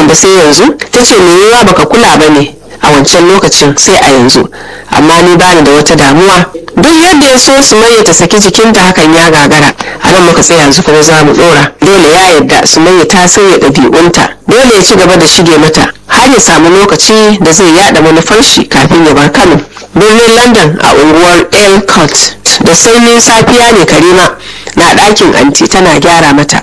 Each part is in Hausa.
ba sai yanzu ta ce me yiwa baka kula ba ne a wancan lokacin sai a yanzu amma ni bani da wata damuwa duk yadda ya so sumayya ta saki jikinta hakan ya gagara a nan muka tsaya yanzu kuma za mu dora dole ya yarda sumayya ta sauya ɗabi'unta dole ya ci gaba da shige mata har ya samu lokaci da zai yada manufar shi kafin ya bar kano birnin london a unguwar elcott da sanyin safiya ne karima na ɗakin anti tana gyara mata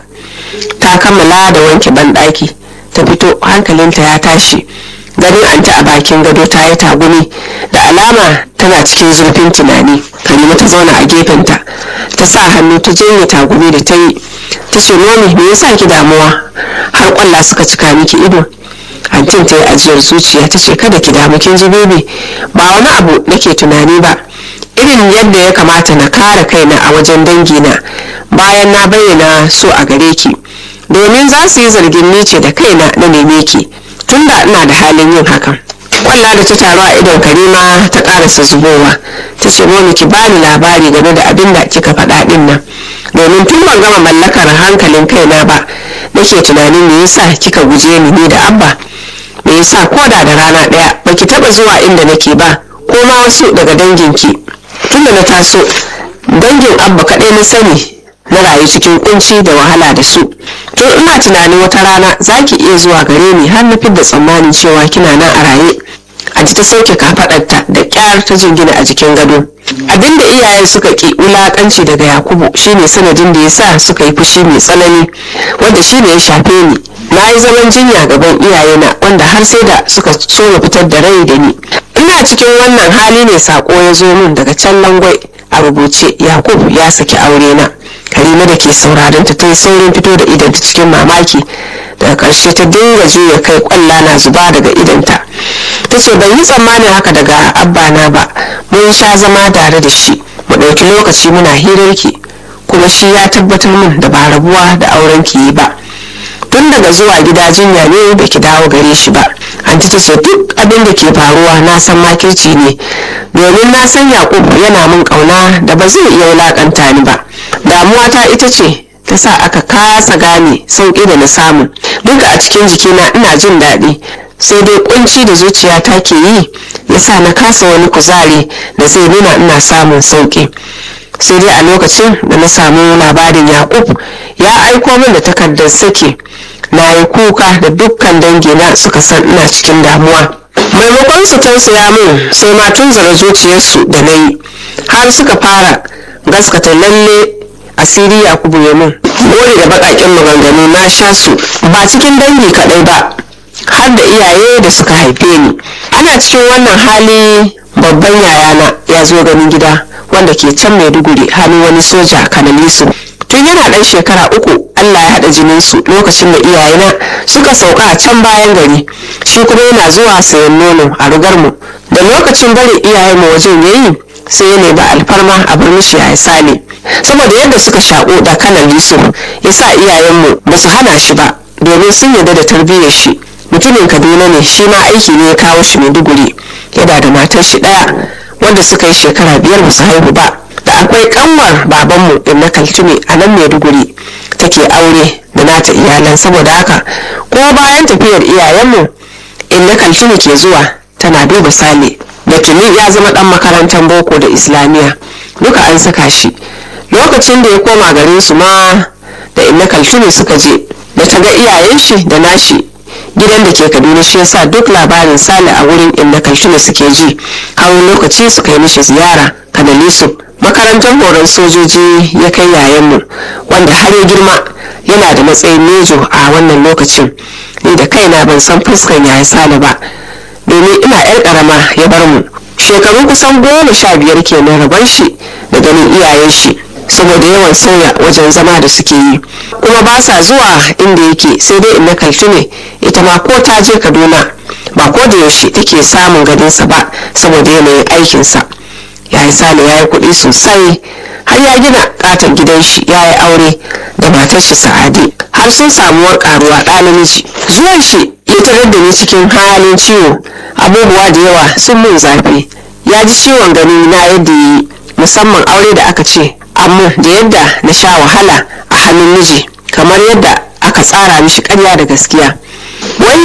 ta kammala da wanke banɗaki ta fito hankalinta ya tashi ganin anti a bakin gado ta yi tagumi da alama tana cikin zurfin tunani karima ta zauna a gefenta ta sa hannu ta janye tagumi da ta yi ta ce nomi me yasa ki damuwa har kwalla suka cika miki ido antin ta yi ajiyar zuciya ta ce kada ki damu kin ji bebe ba wani abu nake tunani ba irin yadda ya kamata na kare kaina a wajen dangina bayan na bayyana so a gare ki domin za su yi zargin ni ce da kaina na neme ki tunda ina da halin yin hakan kwalla da ta taru a idon karima ta karasa zubowa ta ce momi ki bani labari game da abin da kika faɗa ɗin nan domin tun ban gama mallakar hankalin kaina ba nake tunanin me yasa kika guje ni ni da abba me yasa ko da da rana ɗaya baki taɓa zuwa inda nake ba ko ma wasu daga danginki tunda na taso dangin abba kaɗai na sani na rayu cikin kunci da wahala da su to ina tunanin wata rana za ki iya zuwa gare ni har na fidda tsammanin cewa kina nan a raye aji ta sauke kafaɗarta da ƙyar ta jingina a jikin gado abinda iyayen suka ki wulakanci daga yakubu shine sanadin da ya sa suka yi fushi mai tsanani wanda shine ya shafe ni na yi zaman jinya gaban iyayena wanda har sai da suka so na fitar da rai da ni ina cikin wannan hali ne sako ya zo min daga can langwai a rubuce yakub ya saki aure na karima da ke sauraron ta ta yi saurin fito da idanta cikin mamaki daga karshe ta dinga juya kai kwalla na zuba daga idanta ta ce ban yi tsammanin haka daga abba na ba mun sha zama tare da shi mu ɗauki lokaci muna hirarki kuma shi ya tabbatar min da ba rabuwa da auren ki yi ba tun daga zuwa gida jinya ne ba ki dawo gare shi ba anti ta ce duk abin da ke faruwa na san makirci ne domin na san yakub yana min kauna da ba zai iya wulakanta ni ba damuwa ta ita ce ta sa aka kasa gane sauƙi da na samu duk a cikin jikina ina jin daɗi sai dai kunci da zuciyata ke yi ya sa na kasa wani kuzari da zai nuna ina samun sauƙi sai dai a lokacin da na samu labarin yakub ya aiko min da takardar sake na yi kuka da dukkan dangina suka san ina cikin damuwa maimakon su tausaya min sai ma tunzara zuciyarsu da na yi har suka fara gaskata lalle asiri yakubu ya min gori da baƙaƙen maganganu na sha su ba cikin dangi kaɗai ba har da iyaye da suka haife ni ana cikin wannan hali babban yayana ya zo ganin gida wanda ke can maiduguri hannun wani soja kanalisu tun yana ɗan shekara uku allah ya haɗa jininsu lokacin da iyayena suka sauka a can bayan gari shi kuma yana zuwa sayan nono a rugarmu da lokacin bari iyayenmu wajen yayi sai ya nemi alfarma a bar mishi ya sale saboda yadda suka shaƙo da kanan yusuf ya sa iyayenmu ba su hana shi ba domin sun yarda da tarbiyyar shi mutumin kaduna ne shi ma aiki ne ya kawo shi maiduguri yana da matar shi ɗaya wanda suka yi shekara biyar ba su haihu ba da akwai kanwar babanmu in na kaltume a nan maiduguri take aure da nata iyalan saboda haka ko bayan tafiyar iyayenmu in na kaltume ke zuwa tana duba sale da tuni ya zama dan makarantar boko da islamiyya duka an saka shi lokacin da ya koma garin su ma da in na kaltume suka je da ta ga iyayen shi da nashi gidan da ke kaduna shi yasa duk labarin sale a wurin inda kaltuna suke ji hawan lokaci suka yi mishi ziyara kanalisu makarantar horon sojoji ya kai yayanmu wanda har ya girma yana da matsayin mejo a wannan lokacin ni da kaina ban san fuskan yaya sale ba domin ina yar karama ya bar mu shekaru kusan goma sha biyar kenan rabar shi da ganin iyayen shi saboda yawan sauya wajen zama da suke yi kuma ba sa zuwa inda yake sai dai inna kaltume ita ma ko ta je kaduna ba ko da yaushe take samun gadinsa ba saboda yanayin aikinsa ya yi sale ya yi kuɗi sosai har ya gina katon gidan shi ya yi aure da matar shi sa'adi har sun samuwar karuwa ɗa namiji zuwan shi ya tarar da ni cikin halin ciwo abubuwa da yawa sun mun zafi ya ji ciwon gani na yadda yi musamman aure da aka ce amma da yadda na sha wahala a hannun miji kamar yadda aka tsara mishi karya da gaskiya wannan